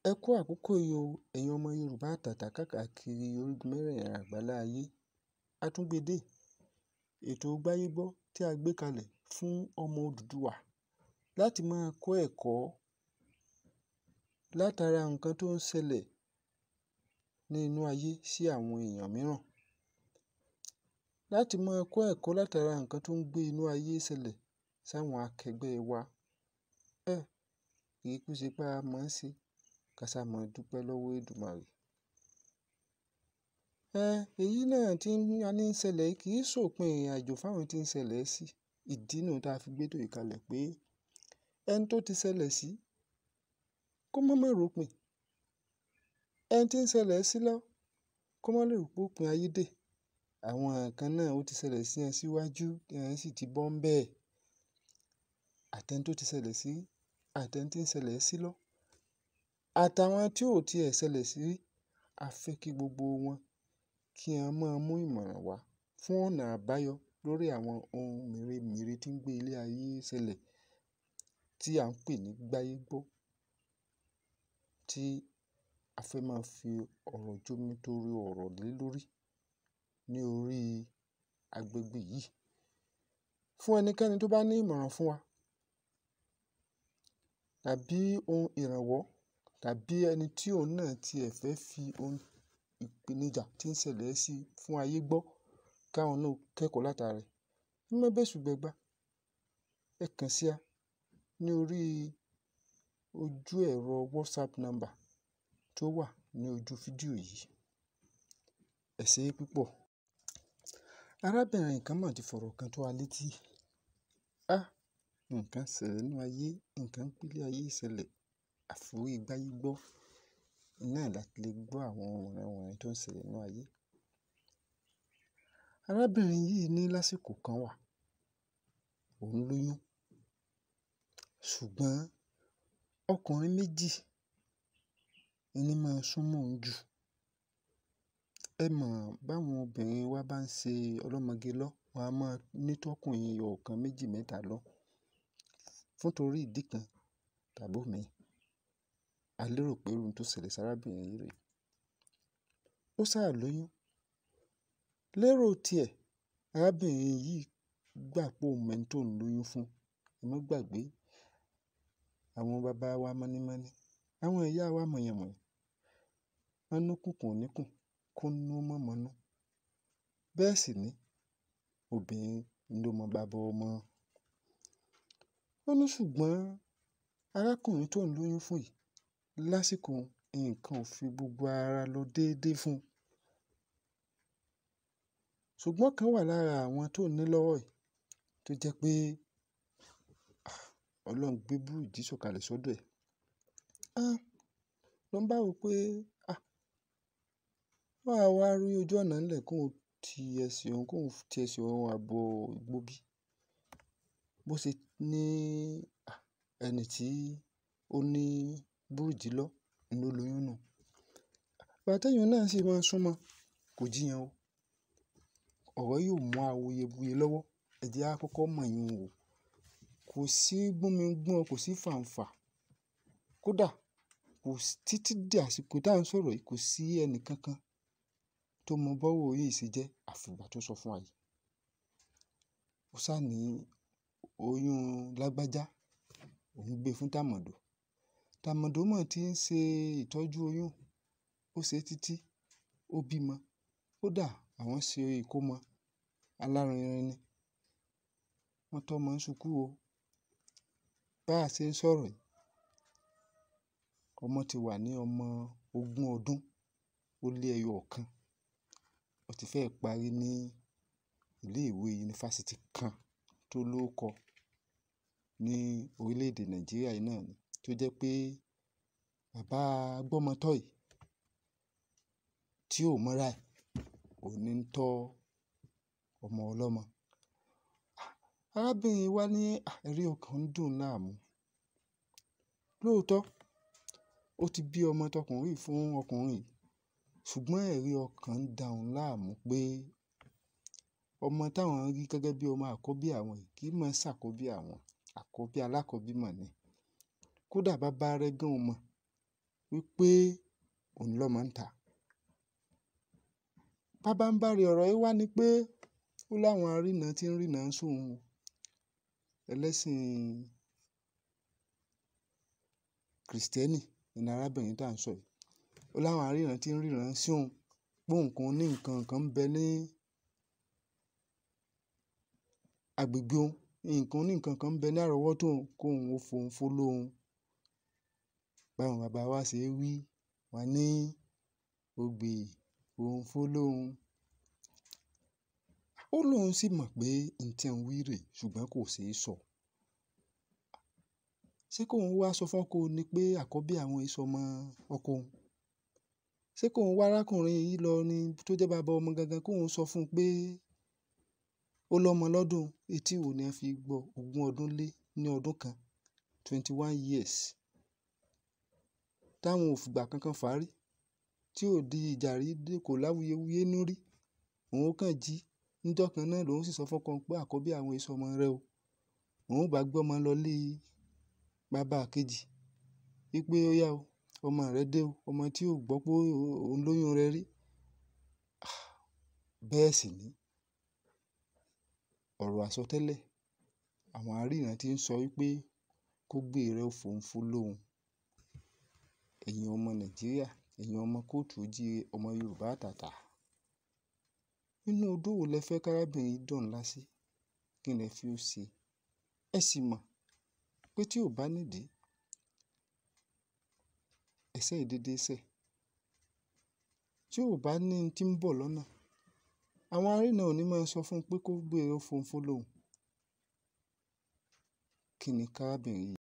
Ẹ kú àkókò yìí o, ẹ̀yin ọmọ Yorùbá àtàtà káàkiri orígun mẹ́rẹ̀ẹ̀rin àgbálá ayé. A tún gbe dé ètò gbáyégbọ́ tí a gbé kalẹ̀ fún ọmọ Odùduwà láti máa kọ́ ẹ̀kọ́ látara nǹkan tó ń ṣẹlẹ̀ ní inú ayé sí àwọn èèyàn mìíràn. Láti máa kọ́ ẹ̀kọ́ látara nǹkan tó ń gbé inú ayé ṣẹlẹ̀ sáwọn akẹgbẹ́ wa. Ẹ̀, kì í kú ṣe pé a mọ̀ ọ́n ṣe, ká sá máa dúpẹ́ lọ́wọ́ Èdùmàrè. Ẹ, èyí náà tí a ní ń ṣẹlẹ̀ kì í ṣòpin ìrìnàjò fáwọn tí ń ṣẹlẹ̀ sí. Ìdí nù tí a fi gbé ètò yìí kalẹ̀ pé ẹni tó ti ṣẹlẹ̀ sí kó má má ròpin. Ẹni tí ń ṣẹlẹ̀ sí lọ́wọ́ kó má lè rò pé òpin ayé dé. Àwọn nǹkan náà ó ti ṣẹlẹ̀ sí wọn síwájú tí wọ́n sì ti bọ́ ń bẹ́ẹ̀. Àtẹni tó ti ṣẹlẹ̀ sí, àtẹni tí ń ṣẹlẹ̀ sí lọ́wọ́, àtàwọn tí ò ti ẹ̀ ṣẹlẹ̀ sí rí. A fẹ́ kí gbogbo wọn kí wọ́n máa mú ìmọ̀ràn wá fún ọ̀nà àbáyọ lórí àwọn ohun mèremère tí ń gbé ilé ayé ṣẹlẹ̀ tí à ń pè ní gbáyégbọ́. Tí a fẹ́ máa fi ọ̀rọ̀ jómi torí ọ̀rọ̀ lé lórí ní orí agbègbè yìí. Fún ẹnikẹ́ni tó bá ní ìmọ̀ràn fún wa tàbí ohun ìrànwọ́ tàbí ẹni tí òun náà tí ẹ̀ fẹ́ fi ohun ìpèníjà tí ń ṣẹlẹ̀ sí fún ayé gbọ́ káwọn náà kẹ́kọ̀ọ́ látara rẹ̀. Ẹ má bẹ́ṣù gbẹgbá. Ẹ kàn sí wa ní orí ojú ẹ̀rọ WhatsApp number tó wà ní ojú fídíò yìí. Ẹ ṣé púpọ̀. Arábìnrin kan máa ti fọ̀rọ̀ kan tó wa létí. Á, nǹkan ṣẹlẹ̀ nínú ayé, nǹkan gbé ilé ayé ṣẹlẹ̀. Àforí gbáyégbọ́. Náà la ti lè gbọ́ àwọn wọ̀nranwọ̀nran tó ń ṣẹlẹ̀ nínú ayé. Arábìnrin yìí ní lásìkò kan wà, òun lóyún. Ṣùgbọ́n ọkùnrin méjì ni máa ń súnmọ́ òun jù. Ẹ mọ̀ báwọn obìnrin wa bá ń ṣe ọlọ́mọge lọ́, wọ́n á máa ní tọkùnrin ẹyọ kan méjì mẹ́ta lọ. Fún torí ìdí kan tàbí òmíì. A lérò pé ohun tó ṣẹlẹ̀ sí arábìnrin yìí rè. Ó sá lóyún. Lérò tí ẹ̀, arábìnrin yìí gbà pé òun mọ ẹni tó ń lóyún fún. Ẹ má gbàgbé àwọn bàbá wa mọ́nímọ́ní, àwọn ìyá wa mọ̀yànmọ̀yàn. Wọ́n ní kùnkùn ò ní kùn, kó nú mọ́ mọ́nú. Bẹ́ẹ̀ sì ni obìnrin ló mọ baba ọmọ. Ó ní ṣùgbọ́n arákùnrin tó ń lóyún fún yìí lásìkò nǹkan ò fi gbogbo ara lọ dédé fún un. Ṣùgbọ́n kan wà lára àwọn tó ní lọ́wọ́ yìí tó jẹ́ pé, ah, Ọlọ́run gbé búrùjí sọ̀kalẹ̀ sọ́dọ̀ ẹ̀. Á, ló ń bá wo pé, ah, bá wa rí ojú ọ̀nà ńlẹ̀ kó ti ẹsẹ̀ òun, kó ti ẹsẹ̀ òun àbọ̀ igbó bí. Bó ṣe ní, ah, ẹni tí ó ní búrùjí lọ́, ló lóyún nù. Ìgbà tí èèyàn náà sì máa ń súnmọ́, kò jiyàn o. Ọ̀rọ̀ yìí ò mú awuyewuye lọ́wọ́. Ẹ jẹ́ á kọ́kọ́ mọ̀ yín wò. Kò sí gbómi gbọ́n, kò sí fàǹfà. Kódà kò sí títí di àsìkò tí à ń sọ̀rọ̀ yìí, kò sí ẹni kankan tó mọ bọ́rọ̀ yìí ṣe jẹ́ àfi ìgbà tó sọ fún wa yìí. Ó sá ní oyún lágbájá, òun gbé fún Tàmọ̀dò. Tàmọ̀dò mọ̀ tí ń ṣe ìtọ́jú oyún. Ó ṣe títí, ó bímọ. Kódà àwọn ṣe ìkómọ alárinrin ni. Wọ́n tọ́ ọmọ ń ṣùkú o. Bá a ṣe ń sọ̀rọ̀ yìí, ọmọ ti wà ní ọmọ ogún ọdún ó lé ẹyọ kan. Ó ti fẹ́ parí ní ilé ìwé yunifásítì kan tó lóko ní orílẹ̀ èdè Nàìjíríà yìí náà ni. Tó jẹ́ pé bàbá gbọ́mọtọ́ yìí tí ò mọ́ra ẹ̀, òun ní ń tọ́ ọmọ ọlọ́mọ. Arábìnrin wa ní, ah, ẹ̀rí ọkàn ń dùn láàmú. Lóòótọ́, ó ti bí ọmọ tọkùnrin fún ọkùnrin yìí. Ṣùgbọ́n ẹ̀rí ọkàn ń dà òun láàmú pé ọmọ táwọn rí gẹ́gẹ́ bí ọmọ àkọ́bí àwọn yìí kì í mọ ṣàkọ́bí àwọn. Àkọ́bí alákọ́bí mọ̀ ni. Kódà bàbá rẹ̀ gan ò mọ̀ wípé òun lọ́mọ ń ta. Pábánbárí ọ̀rọ̀ yìí wá ni pé ó láwọn arínà tí ń rínà sóun ẹlẹ́sìn Krìstẹ́nì ní arábìnrin tá à ń sọ yìí. Ó láwọn arínà tí ń ríran sí òun pé nǹkan ní nǹkan kan ń bẹ ní agbègbè òun, nǹkan ní nǹkan kan ń bẹ ní àrọ́wọ́tó òun kó òun ó fohùn fólóhùn. Báwọn bàbá wa ṣe wí, wọ́n ní ògbè fohùn fólóhùn. Ó lóun sì mọ̀ pé n tí ń wí rè ṣùgbọ́n kò ṣe é sọ. Ṣé kóun wá sọ fọ́kọ ni pé àkọ́bí àwọn ìsọmọ ọkọ òun? Ṣé kóun wá arákùnrin yìí lọ ni tó jẹ́ bàbá ọmọ gangan kóun sọ fún un pé ó lọ́mọ lọ́dún etí wo ni a fi gbọ́ ogún ọdún lé ní ọdún kan twenty one years táwọn ò fìgbà kankan fàárí tí ò di ìjà rí dé kò láwuyewuye nú rí. Òun kàn jí níjọ́ kan náà lòun sì sọ fọ́kọ pé àkọ́bí àwọn ìsọmọ rẹ o. Òun bá gbé ọmọ lọ lé bàbá kejì wípé ó yá o, ọmọ rẹ dé o, ọmọ tí ò gbọ́ pé òun lóyún rẹ̀ rí. Bẹ́ẹ̀ sì ni ọ̀rọ̀ àsọtẹ́lẹ̀ àwọn arínà tí ń sọ wípé kó gbé rẹ̀ ó fohùn fólóhùn. Ẹ̀yin ọmọ Nàìjíríà, ẹ̀yin ọmọ kóòtù òjíire, ọmọ Yorùbá àtàtà. Nínú odó wo lẹ fẹ́ kárábìnrin yìí dọ̀n ńlá sí? Kí lẹ fi ó ṣe? Ẹ sì mọ̀ pé tí ò bá nídìí, ẹ̀ṣẹ̀ ìdédé ṣẹ̀. Tí ò bá ní n tí ń bọ̀ lọ́nà, àwọn arínà ò ní máa sọ fún un pé kó gbé rẹ̀ ó fohùn fólóhùn. Kí ni kárábìnrin yìí?